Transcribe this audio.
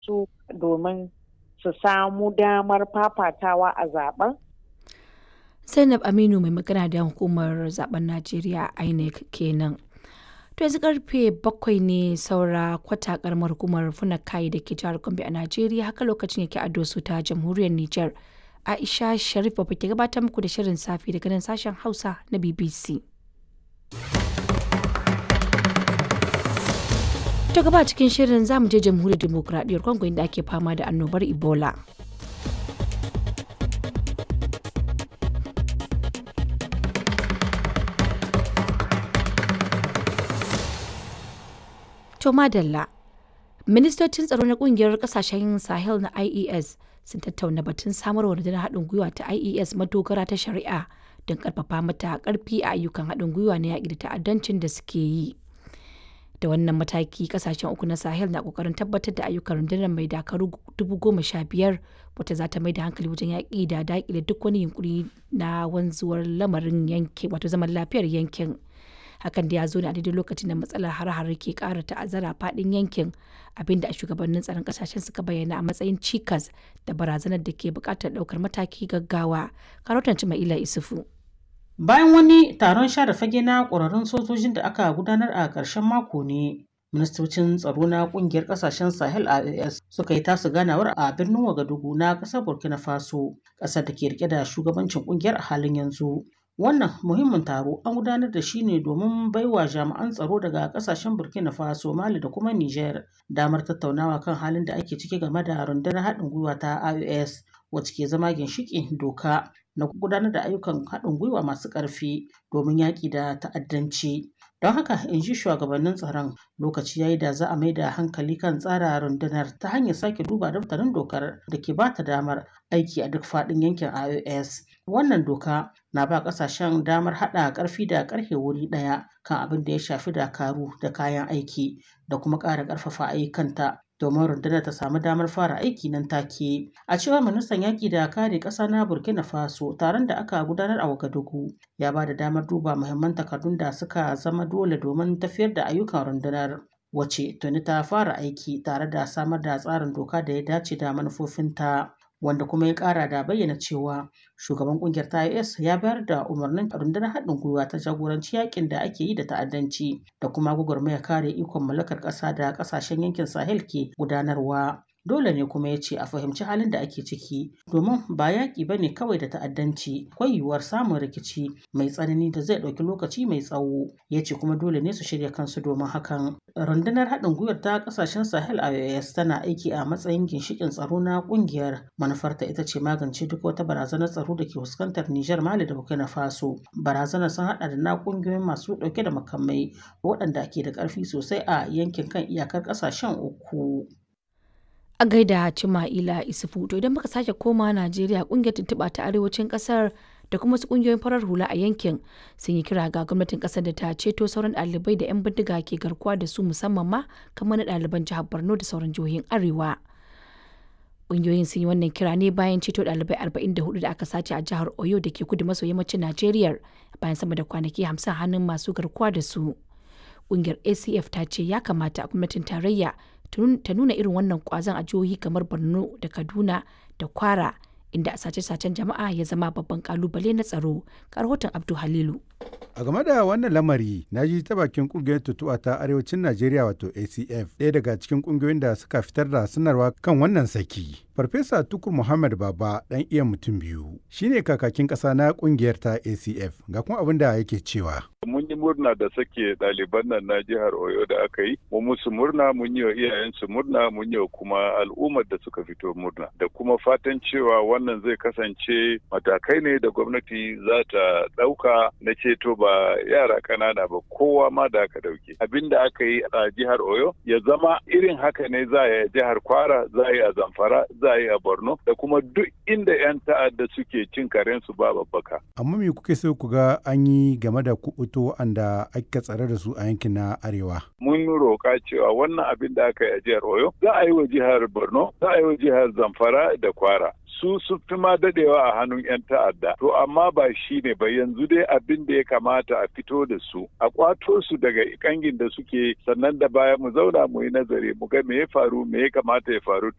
su domin su samu damar fafatawa a zaben Zainab Aminu mai magana da hukumar zaben Najeriya INEC kenan. To yanzu karfe bakwai ne saura kwata karamar hukumar Funakai da ke jihar Gombe a Najeriya haka lokacin yake ado su ta jamhuriyar Nijar. Aisha Sharif ba ke gabatar muku da shirin safi daga nan sashen Hausa na BBC. To gaba cikin shirin zamu je jamhuriyar demokuraɗiyyar Congo inda ake fama da annobar Ebola. To madalla, ministocin tsaro na kungiyar kasashen Sahel na IES sun tattauna batun samar wa rundunar haɗin gwiwa ta IES madogara ta shari'a don ƙarfafa mata ƙarfi a ayyukan haɗin gwiwa na yaƙi da ta'addancin da suke yi. Da wannan mataki kasashen uku na Sahel na ƙoƙarin tabbatar da ayyukan rundunar mai dakaru dubu goma sha biyar wata za ta mai da hankali wajen yaƙi da daƙile duk wani yunkuri na wanzuwar lamarin yankin wato zaman lafiyar yankin. hakan da ya zo ne a daidai lokacin da matsalar har-har ke kara ta'azzara fadin yankin abinda a shugabannin tsaron kasashen suka bayyana a matsayin cikas da barazanar da ke bukatar daukar mataki gaggawa karotan ila isufu bayan wani taron share fage na ƙwararrun sojojin da aka gudanar a ƙarshen mako ne ministocin tsaro na kungiyar kasashen sahel ias suka yi tasu ganawar a birnin wagadugu na ƙasar burkina faso ƙasar da ke rike da shugabancin kungiyar a halin yanzu Wannan muhimmin taro an gudanar da shi ne domin baiwa jami'an tsaro daga kasashen Burkina Faso, Mali da kuma Niger damar tattaunawa kan halin da ake ciki game da rundunar haɗin gwiwa ta IOS wacce ke zama ginshiƙin doka na gudanar da ayyukan haɗin gwiwa masu ƙarfi domin yaƙi da ta'addanci. Don haka in ji shugabannin tsaron lokaci yayi da za a mai da hankali kan tsara rundunar ta hanyar sake duba daftarin dokar da ke ba ta damar aiki a duk faɗin yankin IOS. Wannan doka na ba ƙasashen damar haɗa ƙarfi da ƙarfe wuri ɗaya kan abin da ya shafi dakaru da kayan aiki da kuma ƙara ƙarfafa ayyukanta domin rundunar ta samu damar fara aiki nan take. A cewar ministan yaƙi da kare ƙasa na Burkina Faso taron da aka gudanar a Wagadugu ya ba da damar duba muhimman takardun da suka zama dole domin tafiyar da ayyukan rundunar. Wace tuni ta fara aiki tare da samar da tsarin doka da ya dace da manufofinta. wanda kuma ya kara da bayyana cewa shugaban kungiyar ta IS ya bayar da umarnin rundunar haɗin gwiwa ta jagoranci yakin da ake yi da ta'addanci da kuma gwagwarmaya kare ikon mallakar ƙasa da ƙasashen yankin Sahel ke gudanarwa. Dole ne kuma ya ce a fahimci halin da ake ciki domin ba yaƙi ba ne kawai da ta'addanci akwai yiwuwar samun rikici mai tsanani da zai ɗauki lokaci mai tsawo ya ce kuma dole ne su shirya kansu domin hakan. Rundunar haɗin gwiwar ta ƙasashen Sahel IOS tana aiki a matsayin ginshiƙin tsaro na ƙungiyar manufarta ita ce magance duk wata barazanar tsaro da ke fuskantar Nijar Mali da Burkina Faso. Barazanar sun haɗa da na ƙungiyoyin masu ɗauke da makamai waɗanda ke da ƙarfi sosai a yankin kan iyakar ƙasashen uku. a gaida Cima'ila Isufu to idan muka sake koma Najeriya kungiyar tuntuɓa ta arewacin ƙasar da kuma wasu kungiyoyin farar hula a yankin sun yi kira ga gwamnatin ƙasar da ta ceto sauran ɗalibai da 'yan bindiga ke garkuwa da su musamman ma kamar na ɗaliban jihar Borno da sauran jihohin Arewa. Kungiyoyin sun yi wannan kira ne bayan ceto ɗalibai 44 da aka sace a jihar Oyo da ke kudu maso yammacin Najeriya bayan sama da kwanaki 50 hannun masu garkuwa da su. Kungiyar ACF ta ce ya kamata gwamnatin tarayya ta nuna irin wannan kwazon a jihohi kamar borno da kaduna da kwara inda sace-sacen jama'a ya zama babban kalubale na tsaro rahoton abdu halilu a game da wannan lamari na ji ta bakin kungiyar tutuwa ta arewacin najeriya wato acf ɗaya daga cikin kungiyoyin da suka fitar da sanarwa kan wannan saki farfesa tukur muhammad baba ɗan iya mutum biyu shine kakakin ƙasa na kungiyar ta acf ga kuma abin da yake cewa mun yi murna da sake ɗaliban nan na jihar Oyo da aka yi, mu musu murna mun yi wa iyayensu murna mun yi wa kuma al'ummar da suka fito murna da kuma fatan cewa wannan zai kasance matakai ne da gwamnati za ta ɗauka na ceto ba yara ƙanana ba kowa ma da aka ɗauke. Abin da aka yi a jihar Oyo ya zama irin haka ne za a yi a jihar Kwara, za a yi a Zamfara, za a yi a Borno da kuma duk inda 'yan ta'adda suke cin karensu ba babbaka. Amma me kuke so ku ga an yi game da kuɓuto wanda aka tsare da su a yankin na arewa. Mun roƙa cewa wannan abin da aka yi a jihar Oyo za a yi wa jihar Borno, za a yi wa jihar Zamfara da Kwara. su su fi ma dadewa a hannun 'yan ta'adda. To amma ba shi ne ba yanzu dai abin da ya kamata a fito da su, a kwato su daga kangin da suke sannan da baya mu zauna mu yi nazari mu ga me ya faru me ya kamata ya faru